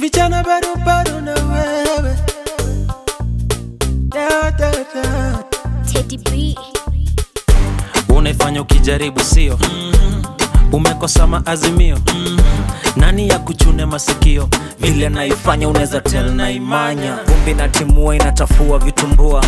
vijana bado bado na wewe da, da, da. Teddy B. unaifanya ukijaribu sio umekosa maazimio nani ya kuchune masikio vile naifanya unaweza tel na imanya vumbi na timua inachafua vitumbua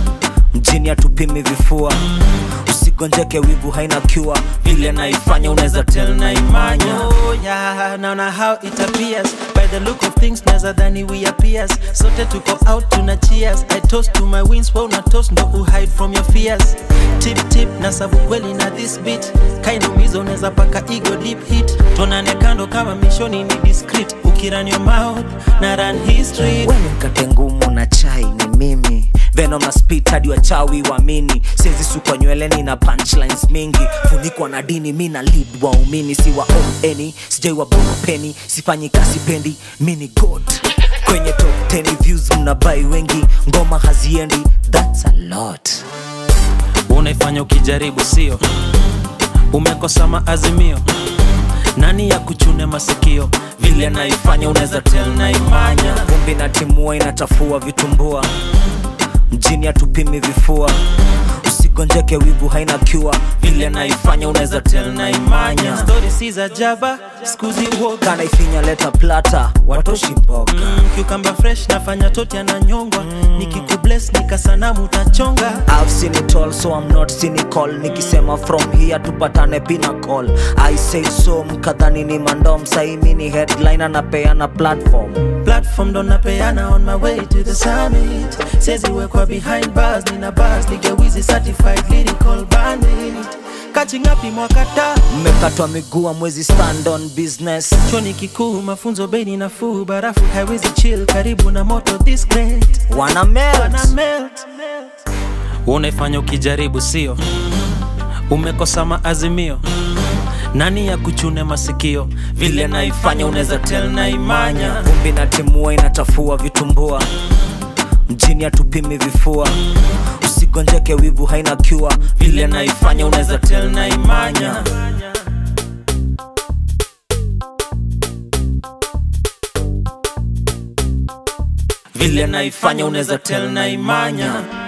mjini hatupimi vifua usigonjeke wivu haina cure vile naifanya unaweza tel na imanya Oh yeah, naona how it appears By the look of things naza dhani we appears Sote tuko out tuna cheers I toast to my wins, wewe una toast ndo uhide from your fears Tip tip na sabu kweli na this beat Kainumizo unaweza paka ego deep hit Tonane kando kama mishoni ni discreet Ukiran your mouth na run history weni mkate ngumu na chai ni mimi venom na spit hadi wachawi waamini siezi sukwa nyweleni na punchlines mingi funikwa na dini mi na lead waumini si wa eni sijai wabonga peni sifanyi kasi pendi mi ni god kwenye top 10 views mnabai wengi ngoma haziendi thats a lot unaifanya ukijaribu sio umekosa maazimio nani ya kuchune masikio vile naifanya unaweza tel na imanya vumbi na timua inachafua vitumbua mjini hatupimi vifua usigonjeke wivu haina cure vile naifanya unaweza tel na imanya Story si za jaba, skuzi uoga kanaifinya leta plata watoshi mboga mm, Cucumber fresh nafanya toti ananyongwa Nikikubless nikasanamu utachonga I've seen it all so I'm not cynical nikisema from here tupatane pinnacle I say so mkadhani ni mandom saimi ni headline anapeana platform platform ndo napeana on my way to the summit siezi wekwa behind bars nina bars nigewizi certified lyrical bandit kachingapi mwakata mmekatwa miguu mwezi stand on business choni kikuu mafunzo bei nafuu barafu haiwezi chill karibu na moto this great wana melt. Wana melt unaifanya ukijaribu sio umekosa maazimio nani ya kuchune masikio vile naifanya unaweza tel na imanya vumbi na timua inachafua vitumbua mjini hatupimi vifua usigonjeke wivu haina cure vile naifanya unaweza tel na imanya vile naifanya unaweza tel na imanya